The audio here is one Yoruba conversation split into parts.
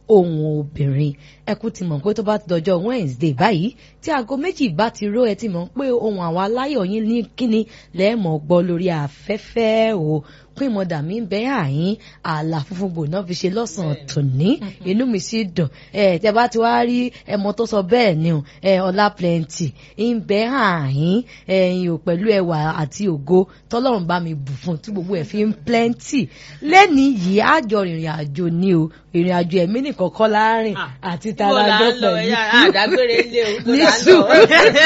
ohun obìnrin ẹ kú ti mọ̀ pé tó bá ti dọjọ́ Wednesday báyìí tí aago méjì bá ti ró ẹ ti mọ̀ pé ohun àwọn aláyọ̀ yín ní kíni lẹ́ẹ̀mọ̀ gbọ́ lórí afẹ́fẹ́ o pín mọ̀dà mi ń bẹ́ àyín ààlà funfun gbòòná fi ṣe lọ́sàn-án tòní inú mi sì dùn ẹ tẹ bá ti wá rí ẹmọ tó sọ bẹ́ẹ̀ ni o ẹ ọlá plenty ń bẹ́ àyín ẹ̀yìn ò pẹ̀lú ẹwà àti ògo tọ́lọ́run bá mi bù fún tí gbogbo ẹ̀ fi ń plenty lẹ́ni yìí àjọ ìrìn àjò ni o ìrìn àjò ẹ̀mí nìkan kọ́ láàrin àti tarajọ́ pẹ̀lú ní sùúrù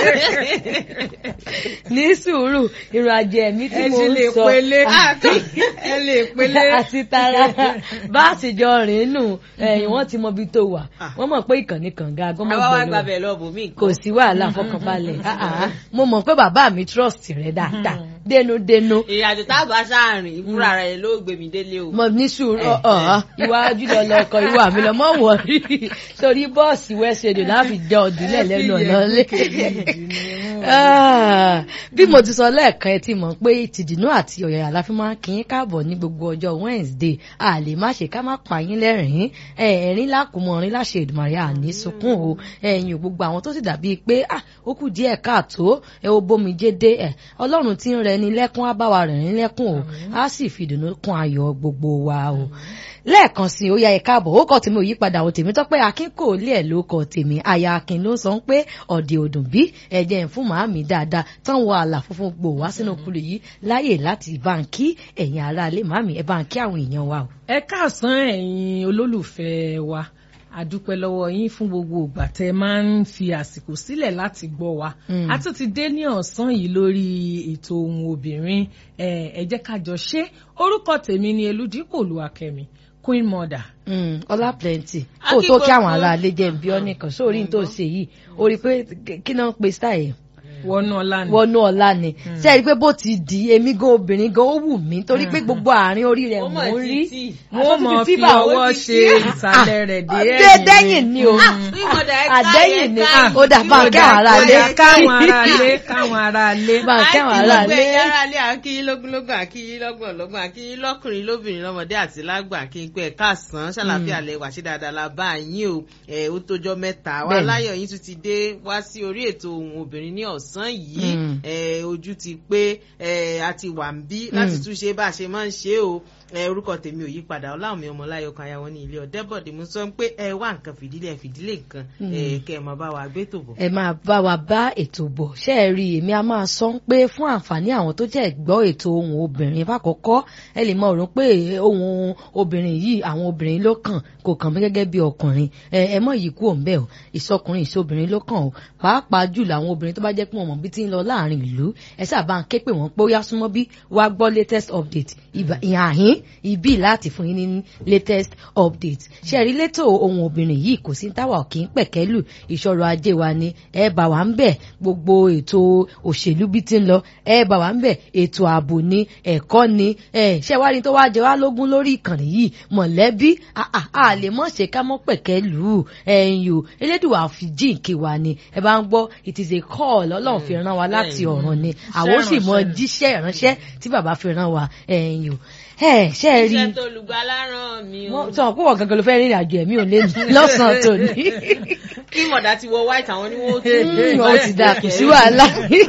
ní sùúrù ìrìn àjò ẹ̀mí tí mo ń sọ ẹ lè pélé àti tara bá a sì jọ rìn nù ẹ̀yìn wọ́n ti mọ ibi tó wà wọ́n mọ̀ pé ìkànnì kànga agọ́mọ̀ àwa wá gbàbẹ̀ lọ bò mí. kò sí wàhálà fọkànbalẹ̀ mo mọ̀ pé bàbá mi trust rẹ dáadáa dénúdénú. ìrìnàjò tá a bá sáàrin ìfúra rẹ ló gbé mi délé o. mo ní sùúrù ọ̀ọ́ iwájú lọ lọkọ ìwà mi lọ mọ̀ wọ̀rí torí bọ́ọ̀sì wẹ́sẹ̀dẹ̀ láfi jẹ́ ọ̀dúnlẹ̀ lẹ́nu ọ̀nà lé bí mo ti sọ lẹ́ẹ̀kan ẹ ti mọ̀ pé tìdínú àti ọ̀yàyà la fi máa ń kí yín káàbọ̀ ní gbogbo ọjọ́ Wednesday a lè má ṣe ká má pa yín lẹ́rìn-ín ẹ̀rín lákùmọ̀ ọ̀rín láṣẹ Èdùmàrè àní sunkún o ẹ̀yìn gbogbo àwọn tó sì dàbí pé ó kù díẹ̀ káàtó ẹ ó bómi jédé ẹ̀ Ọlọ́run ti ń rẹ ni lẹ́kún á bá wa rẹ̀ ní lẹ́kún o á sì fìdùnnú kún ayọ̀ gbogbo wa o lẹ́ẹ̀kan sí i ó yá ẹ káàbọ̀ ó kọ́ tèmi ò yípadà ò tèmi tọ́pẹ́ akin kò lé ẹ̀ ló kọ́ tèmi aya akin ló sọ pé ọ̀dẹ̀ òdùn bí ẹ̀jẹ̀ ń fún màámi dáadáa tán wọ àlà funfun gbò wá sínú kúlù yìí láyè láti báńkì ẹ̀yin ará ilé màámi ẹ̀ báńkì àwọn èèyàn wa o. ẹ káàsán ẹ̀yin olólùfẹ́ wa àdúpẹ́ lọ́wọ́ yín fún gbogbo ìgbà tẹ́ máa ń fi àsìkò sílẹ̀ láti gbọ́ wa a tún ti dé ní ọ̀sán yìí lórí ètò ohun obìnrin ẹ jẹ́ ká jọ ṣe orúkọ tèmi ni Elúdípò Olúwakẹ́mi queen mother. ọlá plenty kó o tó kí àwọn ará ilé jẹ́ bí ọ́ nìkan sórí tó ṣe yìí o rí i pé kí náà pe style wọnú ọlá ni wọnú ọlá ni ṣe é rí i pé bó ti di èmi gan obìnrin gan ó wù mí torí pé gbogbo àárín orí rẹ̀ mò ń rí wọ́n mọ̀ fi ọwọ́ ṣe ìsàlẹ̀ rẹ̀ dé ẹ̀yìn dẹ́yìn ni o àdẹ́yìn ni ó dà bá ń kí àwọn ará ilé káwọn ará ilé káwọn ará ilé bá ń kí àwọn ará ilé. àti gbogbo ẹ̀yà àkíyí lógúnlógún àkíyí lọ́gbọ̀n lọ́gbọ̀n àkíyí lọ́kùnrin lóbìnrin lọ́mọdé àti lágbà kí n pẹ́ káàsán ṣàlàfíà lẹ wà sí dáadáa la bá yín o ẹ̀ ó tójọ́ mẹ́ta wa láyọ̀ yín tún ti dé wá sí orí ètò ohun obìnrin ní ọ̀sán yìí ojú ti pé a ti wà ń bí láti tún ṣe bá a ṣe máa ń ṣe o orúkọ tèmi ò yí padà ọláwọ̀mí ọmọláyọ̀ kan ayáwọ́ ní ilé ọ̀dẹ́bọ̀dé mo sọ pé ẹ wá nǹkan fìdílé fìdílé nǹkan kẹ ẹ máa bá wa gbé tò bọ̀. ẹ máa bá wa bá ètò bọ̀ ṣé ẹ rí èmi a máa sọ pé fún àǹfààní àwọn tó jẹ́ gbọ́ ètò ohun obìnrin fàkọ́kọ́ ẹ lè mọ òrùn pé ohun obìnrin yìí àwọn obìnrin ló kàn kò kàn mí gẹ́gẹ́ bí ọkùnrin ẹ mọ̀ yìí kú òǹbẹ̀ o ìsọkùnrin ìsọbìnrin ló kàn o pàápàá jùlọ àwọn obìnrin tó bá jẹ́ pé wọ́n mọ̀ bí ti ń lọ láàrin ìlú ẹ sábà ń ké pè wọ́n pé ó yá súnmọ́ bí wàá gbọ́ latest update ìhàhín ìbí láti fún yín ní latest update ṣe rí létò ohun obìnrin yìí kò sí táwa ò kì í pẹ̀kẹ́lù ìṣòro ajé wa ni ẹ bá wa ń bẹ̀ gbogbo ètò òṣèlú bí ti ń lọ ẹ bá wa ń bẹ̀ ètò ààbò ni ẹ̀kọ́ ni ṣe wá ní tó wá jẹ wá lógún lórí ìkànnì yìí mọ̀lẹ́bí a lè mọ̀ ṣe ká mọ́ pẹ̀kẹ́lù ẹ̀yìn o elédùn àfi jíǹkì wa ni ẹ bá ń gbọ́ it is a call ọlọ́run fi rán wa láti ọ̀run ni àwọn ó sì mọ jíṣẹ́ ìránṣẹ́ tí bàbá fi rán wa ẹ̀yìn o ẹ ṣe rí iṣẹ́ tó lùgbàlà ràn mí o. sọ pé wọ́n gangan ló fẹ́ rìnrìn àjò ẹ̀mí ò lé lọ́sàn-án tòní. kí mọ̀dà ti wọ white àwọn ni wọ́n tún. ó ti dà kù sí wàhálà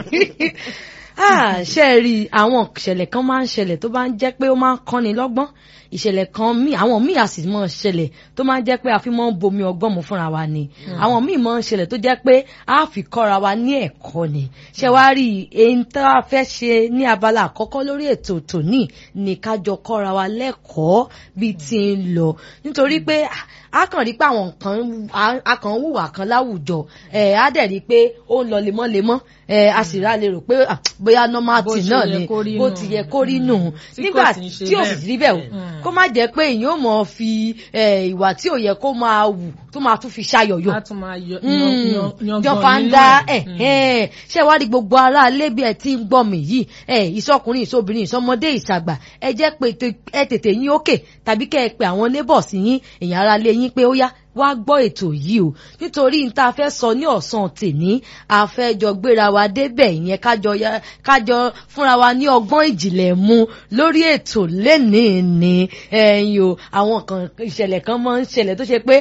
ṣe rí àwọn ìṣẹ̀lẹ̀ kan máa ń ṣẹlẹ̀ tó bá ń jẹ́ pé ó máa ń kọ́ni lọ́gbọ́n ìṣẹ̀lẹ̀ kan míì àwọn míì a sì mọ̀ ṣẹlẹ̀ tó máa ń jẹ́ pé a fi mọ́ ń bomi ọgbọ́n mu fúnra wa ni àwọn míì mọ̀ ń ṣẹlẹ̀ tó jẹ́ pé a fi kọ́ra wa ní ẹ̀kọ́ ni ṣe wá rí èyí tá a fẹ́ ṣe ní abala àkọ́kọ́ lórí ètò tòní ní kájọ kọ́ra wa lẹ́kọ̀ọ́ bíi ti ń lọ nítorí pé a kàn rí pé àwọn nǹkan a kàn ń hùwà kan láwùjọ ẹ̀ á dẹ̀ rí pé ó ń lọ lemọ́lemọ́ ẹ̀ a sì rà lè rò pé bóyá nọ́màtì náà ni bó ti yẹ kó rí nù nígbà tí ò sì rí bẹ́ẹ̀ o kó má jẹ́ pé èyàn ò mọ̀ fi ìwà tí ò yẹ kó máa wù tó máa tún fi ṣayọ̀yọ̀ yan fanda ṣé wàá rí gbogbo ará ilé bí ẹ ti ń gbọ́ mi yìí ìsọkùnrin ìsọbìnrin ìsọmọdé ìsàgbà ẹ jẹ́ pé ẹ tètè yín òkè tàbí kẹ́ ẹ pé àwọn neighbors yín èèyàn ará ilé yín pé ó yá wá gbọ́ ètò yìí o nítorí n ta fẹ́ sọ ní ọ̀sán tèmi a fẹ́ jọ gbéra wa débẹ̀ ìyẹn kájọ kájọ fúnra wa ní ọgbọ́n ìjìnlẹ̀ mu lórí ètò lẹ́nìí ni ẹ̀yìn o àwọn kan ìṣẹ̀lẹ̀ kan máa ń ṣẹlẹ̀ tó ṣe pé